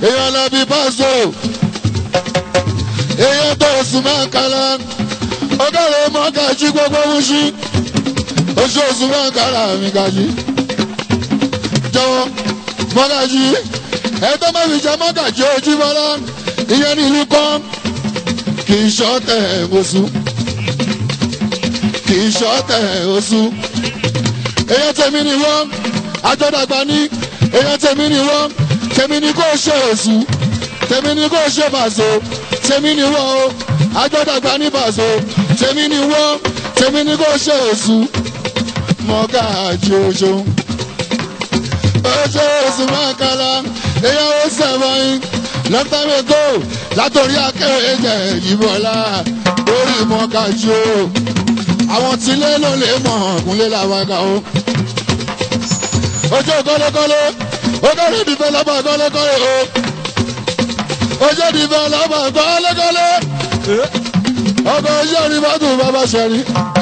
èèyàn lọ bí pásò èèyàn tó oṣù máa kala ọgọ́rùn mọ́gàjí gbogbo múṣí oṣù oṣù máa kala mi gàjí jọ̀wọ́ mọ́gàjí ẹ̀tọ́ máa fi jẹ mọ́gàjí ojú bọ́lá ìyẹn ní ìlú kan kì í ṣọ́tẹ̀ oṣù kì í ṣọ́tẹ̀ oṣù èèyàn tèmi ni wọ́n àjọdàgbà ní èèyàn tèmi ni wọ́n tèmi ni kò ṣe oṣù tèmi ni kò ṣe bàṣọ tèmi ni wọ́n o àjọdàgbà ní bàṣọ tèmi ni wọ́n tèmi ni kò ṣe oṣù mọ́gàjí oṣù oṣù oṣù mọ́kànlá èèyàn ó sẹ̀wọ̀n long time ago látòrí akẹ́rẹ́ jẹ̀ ìbọ̀lá lórí mọ́gàjí o àwọn tílé ló lè mọ̀ ọ̀gúnlé làwọn ẹ̀ka o. ojú kọ́lékọ́lé ogórí ìdìbò lọ́bà kọ́lékọ́lé o. ojú ìdìbò lọ́bà kọ́lékọ́lé. ọkọ̀ ojú ìdìbò tó bàbá ṣẹ̀rí.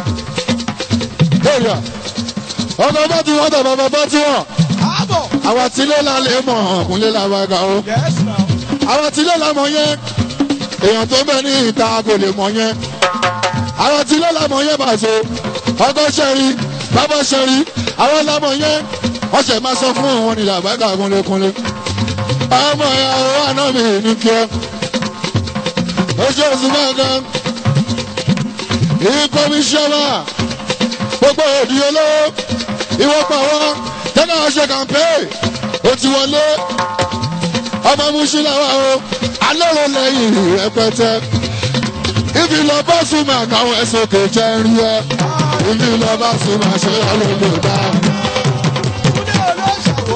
èrìà ọkọ̀ bá ti wọ́n tọ̀ bàbá bá ti wọ́n. Àbọ̀. àwọn tílé la lè mọ̀ ọ̀gúnlé làwọn ẹ̀ka o. Yes now. àwọn tílé la mọ̀ yẹn èèyàn tó bẹ ní ìta kò lè mọ̀ yẹn àwọn tí lọ́làmọ̀ yẹn bá so ọkọ ṣẹ́rí bàbá ṣẹ́rí àwọn lọ́mọ̀ yẹn wọ́n ṣẹ̀ máa sọ fún wọn ní làbágà kúnlékúnlé ọmọ ìyàwó àná mi ní kí ẹ oṣù oṣù mẹ́kan ìkọmíṣọ́nà gbogbo òdì olówó ìwọ́pọ̀ wọn tẹ́lẹ̀ wọ́n ṣe kàmpé ó ti wọlé ọmọ mùsùlùmí o alẹ́ lẹ́yìn rẹpẹtẹ ibi lọ bá súnmọ́ àtàwọn ẹ̀sùn kò jẹ́ rí ẹ ibi lọ bá súnmọ́ àṣẹ ọlọ́dọ̀ dá. Kúndé olóṣàwò.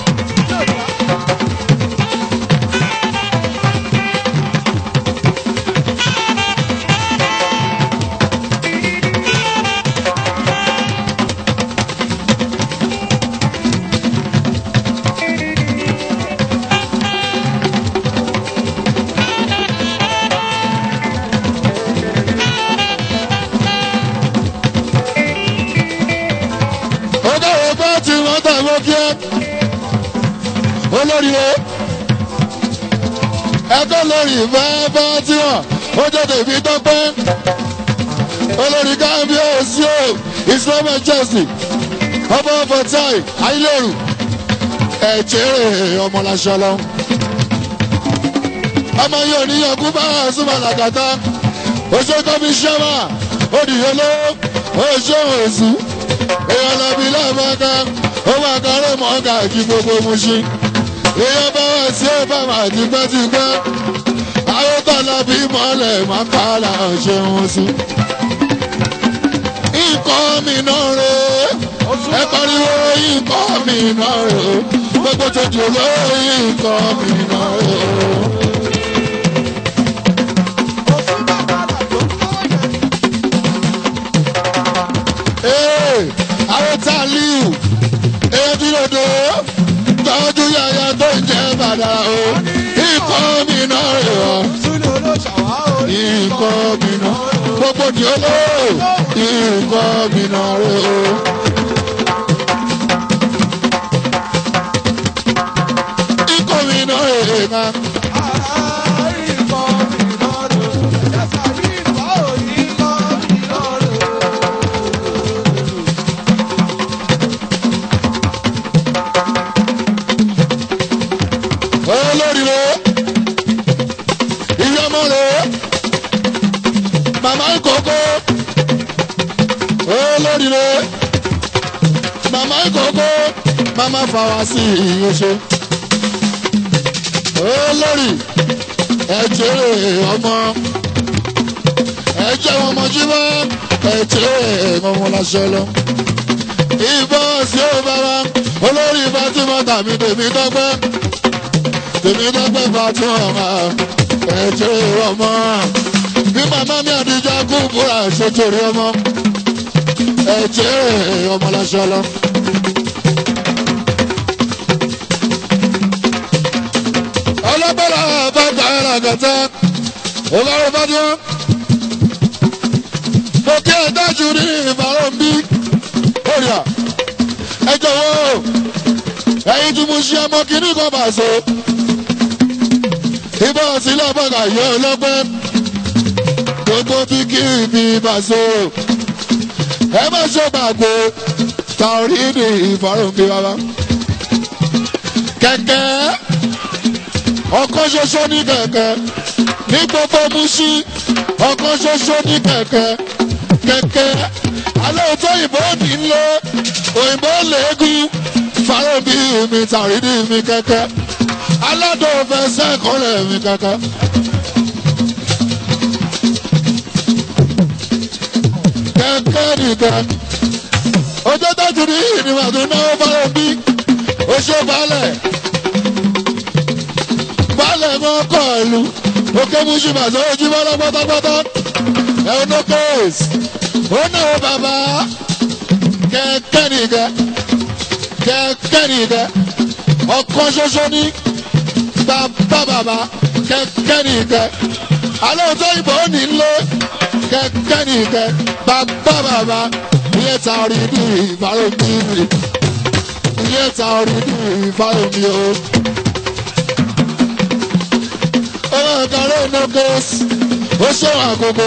ọgá ọgbà tí wọ́n tà mọ́ kí ẹ olórí o ẹ̀kọ́ lórí bàbá tí wọ́n ó jẹ́ tèmi tọ́pẹ́ olórí kábíyèsí o islam majesty ọmọ fatai ayélujáru ẹ̀jẹ̀ ọmọláṣọlọ ọmọ yóò níyàn kú bá súnmọ́ làkàtà oṣù kọmíṣọ́mà òdìyẹló oṣù òsù èèyàn lọ́bí lọ́mọ́ká ó máa kọ́rọ́ mọ́ká kí gbogbo mu ṣí èèyàn bá wà sí ọ̀bàmà tipẹ́tipẹ́ ayọ́tọ̀lá bí mọ́lẹ̀ máa ká là ń ṣe wọn sí. nǹkan mi náà rè é ẹ pariwo nǹkan mi náà rè é gbogbo tó jù lórí nǹkan mi náà rè é. Òfin bàbá àlàjò ń kọ́ yẹn. Ee, àwọn tá a líù ebi lòdò tọ́jú yàyà tó ń jẹ́ bàdà o ikọ̀ mi náà rẹ̀ ọ́ Súnlé olóṣàwò. ikọ̀ mi náà gbogbo di olóò ikọ̀ mi náà rẹ̀ o. ikọ̀ mi náà rẹ̀ ká olórí rẹ̀ ìyá ọmọ rẹ̀ màmá ìkókó olórí rẹ̀ màmá ìkókó màmá fàwa sí ìyóṣe olórí ẹ̀jẹ̀ ọmọ ẹ̀jẹ̀ ọmọ jíbọ́ ẹ̀jẹ̀ ọmọ lásán lọ ìbọn sí ó bàbá olórí fatima tàbí tèmi dọ́gbẹ́ tèmi dọ́gbẹ́ fatima ẹ̀jẹ̀ ọmọ bí màmá mi àdìjà kú búra ṣètòrí ọmọ ẹ̀jẹ̀ ọmọ lásán lọ. ọlọ́gbọ́dọ̀ bá gbà ẹ́ làgàtà ọlọ́run bá dún. mo kí ẹ dájú ní ìbára ń bí òrìà ẹ jọ̀wọ́ ẹ̀yin tí mo ṣe ọmọ kìíní kan bá so sí lọ́bọ̀gà yọ ọlọ́gbẹ́ gbogbo bí kí ibi bàṣọ ẹ má ṣe gbàgbé tàorídì ìfọ̀rọ̀ǹkì bàbá kẹ̀kẹ́ ọkọ̀ ṣoṣo ní kẹ̀kẹ́ ní gbogbo muṣí ọkọ̀ ṣoṣo ní kẹ̀kẹ́ kẹ̀kẹ́ alẹ́ òótọ́ òyìnbó ní lé òyìnbó lẹ́gùn fàrọ̀bí mi tàrídì mi kẹ̀kẹ́ aládùn fẹsẹ̀ kọ́lẹ̀ mi kẹ̀kẹ́. kẹ̀kẹ́ nìkan ojú tọ́jú ní ìrìnàjò tó náwó fàrọ̀bí ó ṣe balẹ̀ balẹ̀ mọ́ kọ́ ìlú òkè mùsùlùmí àti ojú bọ́lá pátápátá ẹ̀rọ tó kéèsì ó náwó bàbá kẹ̀kẹ́ nìkan kẹ̀kẹ́ nìkan ọkọ ṣoṣo ní bàbá bàbá kẹ̀kẹ́ nìkan alẹ́ òótọ́ ìbò ní lé kẹ̀kẹ́ nìkan bàbá bàbá iye ta orí ní ìfàlómi iye ta orí ní ìfàlómi o. ọmọ ìkàrẹ́ ìnọ́gẹ́s ó ṣèwọ̀n àkókò.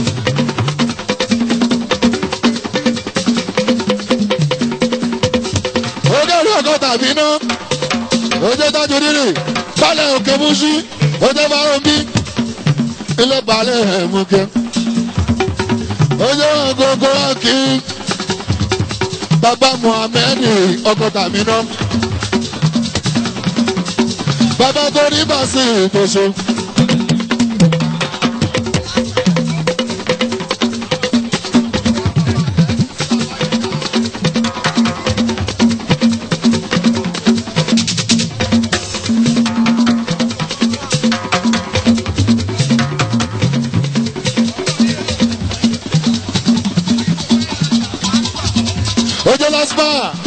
ojú ọdún ọkọ tàbí iná ojú tájú rírì balẹ̀ òkè múṣí ojú bárọ̀bí ilé balẹ̀ ẹ̀mùkẹ́ ojú ọgọgọ kí bàbá muhammed ọkọ tàbí iná bàbá tó ní bàṣẹ ìtòṣe. ojú lásìmà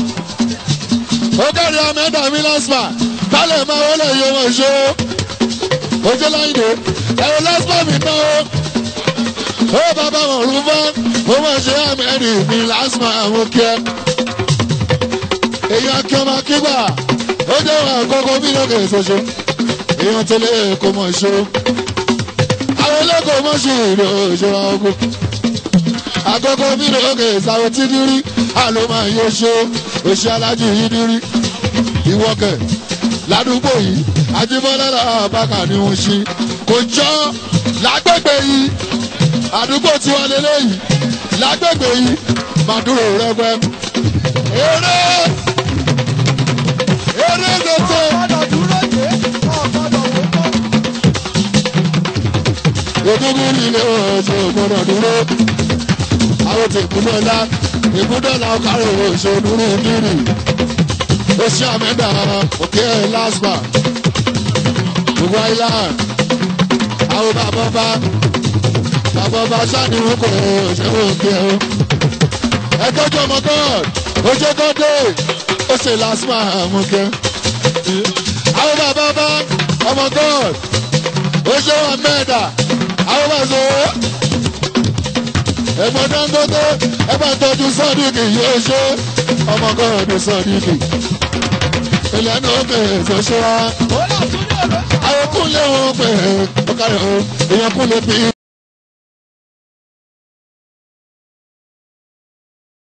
ó kárí amẹ́dà mi lásìmà kálẹ̀ máa wọlé iye wọn ṣó ojú láyìnbó ẹ̀rọ lásìmà mi ná o ó bàbá wọn rú bá ó máa ṣe amẹ́dì mi lásìmà àwọn kí ẹ èyàn kí ọmọ kígbà ó jẹ́ wọn àkọ́kọ́ bí lókè ṣoṣo èyàn tẹ́lẹ̀ kò mọ̀ ṣó àwọn olóko mọ̀ ṣe ìlú òṣèlú ọkọ̀ àkọ́kọ́ bí lókè ṣàwọn tí dírí àlọ́ máa yọ ṣó oṣù alájú yìí dírí ìwọ́kẹ̀ ládùúgbò yìí ajíbọ́lá làbákà ni wọ́n ṣe kò jọ lágbègbè yìí àdúgbò tí wọ́n lélẹ̀ yìí lágbègbè yìí màdúró rẹpẹ. eré eré tètè ọ̀gbọ́dọ̀ dúró dé ọ̀gbọ́dọ̀ wò kọ́. ògúngún nílé oṣù gbọdọ̀ dúró àwọn tí ìbúdó ńlá ìbúdó ńlá ọkàrò oṣù dúró kiri oṣù àmẹ́dà òkè lásìmà gbogbo island àwọn bàbá bá bàbá bá sáni wọn kò ṣe wọn kí ẹ o ẹgbẹ́jọ́ ọmọ god oṣù gọ́dé oṣù lásìmà àwọn kẹ àwọn bàbá bá ọmọ god oṣù àmẹ́dà àwọn bá sọ ẹ̀gbọ́n dangote ẹ̀gbọ́n tọ́jú sọ́ọ̀dìkì yóò ṣe ọmọ gọ́ọ̀dù sọ́ọ̀dìkì ìlànà òkè ìṣọ̀ṣọ́ wa ó là tún ní ọ̀rọ̀ ṣàwọ́. àwọn kúnlẹ̀ wọn pè é ọkàrẹ̀ o èèyàn kúnlẹ̀ bí